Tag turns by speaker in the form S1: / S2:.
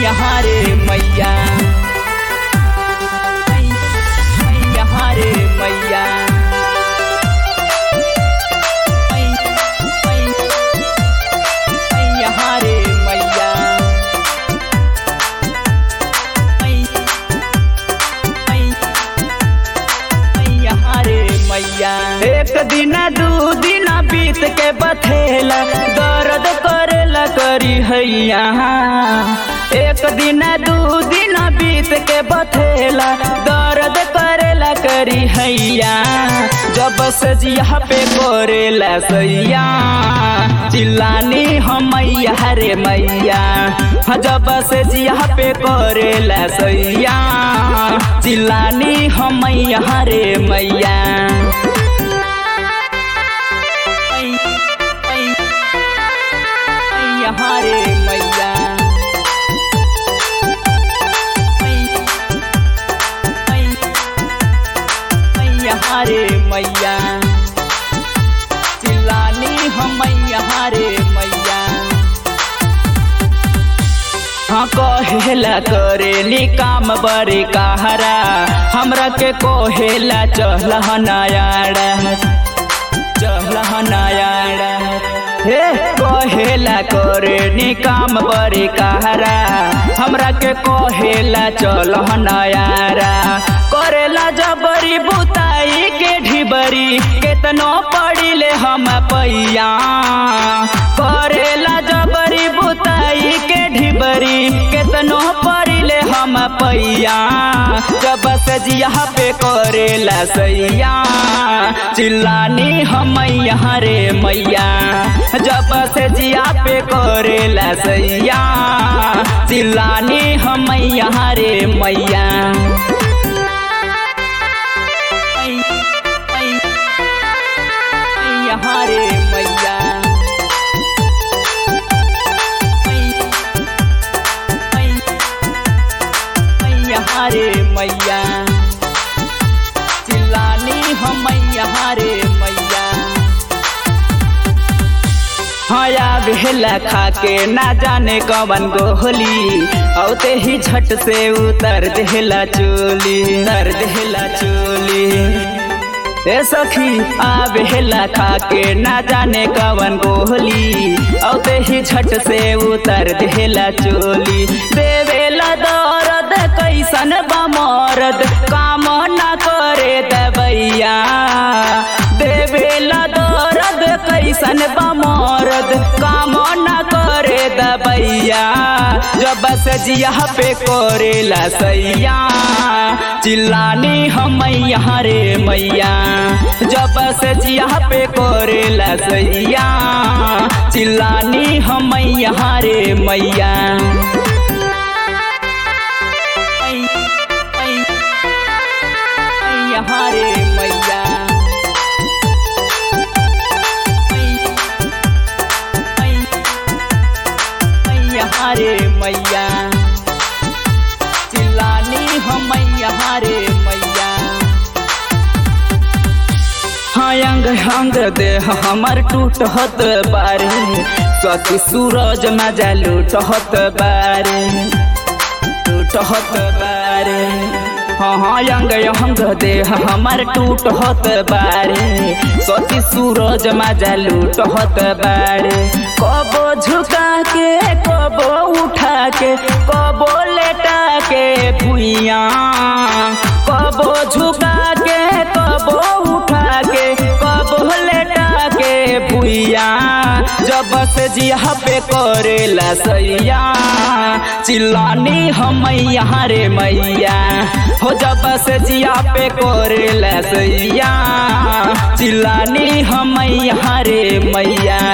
S1: यहाँ रे मैया यहाँ रे मैया यहाँ रे मैया यहाँ रे मैया एक दिन दू दिन बीत के बथेला दर्द करेला करी हैया एक दिन दू दिन बीत के बथेला दर्द करेला करी हैया जब से जिया पे करेला सैया चिल्लानी हम मैया रे मैया हाँ, जब से जिया पे करेला सैया चिल्लानी हम मैया रे मैया यहाँ रे मैया यहाँ रे मैया चिल्लानी हम यहाँ रे मैया हाँ कहेला करेली काम बड़े कहरा हमरा के कहेला चहला नयाड़ा चहला नयाड़ा हे कहेला करेली काम बड़े कहरा हमरा के कहेला चल नयारा करेला जबरी बुताई के ढिबरी केतनो पड़िले हम पैया करेला जबरी बुताई के ढिबरी केतनो पड़िले हम पैया जब से जिया पे करेला सैया चिल्लानी हम यहाँ रे मैया जब से जिया पे करेला सैया चिल्लानी हम यहाँ रे मैया यहाँ रे मैया यहाँ रे मैया चिल्लानी हम यहाँ रे मैया हया भेला खा के ना जाने कवन गोहली औते ही झट से उतर देला चोली उतर देला चोली ए सखी आवेला खा के ना जाने कवन गोहली औते ही झट से उतर देला चोली देवेला दर्द कैसन बमरद काम ना करे दबैया देवेला दर्द कैसन बमरद काम ना करे दबैया जब से जिया पे करेला सैया चिल्लानी हम यहाँ रे मैया जब से जिया पे करेला सैया चिल्लानी हम यहाँ रे मैया यहाँ रे मैया यहाँ रे मैया चिल्लानी हम यहाँ रे मैया हाँ अंग अंग देह हमर टूटत बारे सती सूरज मजा लूटत बारे टूटत बारे हाँ हाँ अंग अंग देह हमर टूटत बारे सती सूरज मजा लूटत बारे कबो झुका के कबो उठा के कबो लेटा के भुइया कबो झुका के कबो उठा के कबो लेटा के भुइया जब से जिया पे करेला सैया चिल्लानी हम यहाँ रे मैया हो जब से जिया पे करेला सैया चिल्लानी हम यहाँ रे मैया